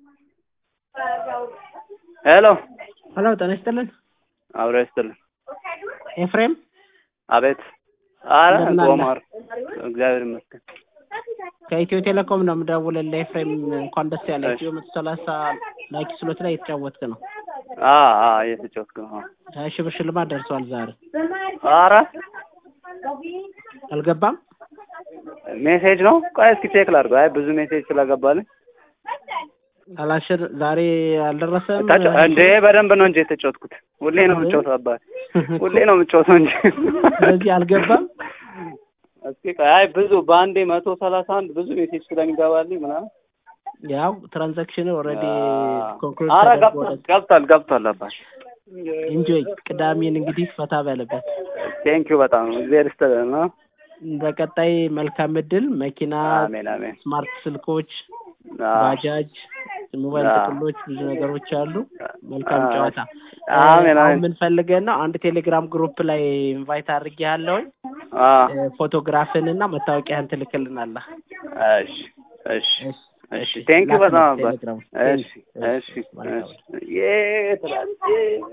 ሄሎ ሄሎ ጤና ይስጥልን። አብሮ ይስጥልን። ኤፍሬም አቤት። አረ እንደምን አለ? ኦማር እግዚአብሔር ይመስገን። ከኢትዮ ቴሌኮም ነው የምደውልልህ። ኤፍሬም እንኳን ደስ ያለ እሺ። ኢትዮ መቶ ሰላሳ ላኪ ስሎት ላይ የተጫወትክ ነው። አ አ እየተጫወትኩ ነው። ሀያ ሺህ ብር ሽልማት ደርሷል ዛሬ። አረ አልገባም? ሜሴጅ ነው። ቆይ እስኪ ቼክ ላድርገው። አይ ብዙ ሜሴጅ ስለገባልኝ አላሽር ዛሬ አልደረሰም። ተጫ- እንዴ በደንብ ነው እንጂ የተጫወትኩት። ሁሌ ነው የምጫወተው አባት ሁሌ ነው የምጫወተው እንጂ ስለዚህ አልገባም። እስኪ ቆይ አይ ብዙ በአንዴ መቶ ሰላሳ አንድ ብዙ ሜሴጅ ስለሚገባልኝ ምናምን ያው ትራንዛክሽን ኦልሬዲ ኮንክሉድ አረ ተደርጎ ገብቷል ገብቷል ገብቷል አባት ኢንጆይ ቅዳሜን እንግዲህ ፈታ በለበት። ቴንኪው በጣም እግዚአብሔር ይስጥልን ነው። በቀጣይ መልካም እድል። መኪና፣ አሜን አሜን ስማርት ስልኮች፣ አዎ። ባጃጅ፣ ሞባይል አዎ። ጥቅሎች ብዙ ነገሮች አሉ። መልካም አዎ። ጨዋታ። አሜን አሁን አሜን ምን ፈልገን ነው? አንድ ቴሌግራም ግሩፕ ላይ ኢንቫይት አድርጌ ያለውኝ አዎ ፎቶግራፍን እና መታወቂያህን ትልክልናለህ። እሺ እሺ እሺ፣ እሺ እሺ። ቴንኪው ላክልኝ በጣም አባት ቴሌግራም። እሺ እሺ መልካም እሺ ዬ ትላለች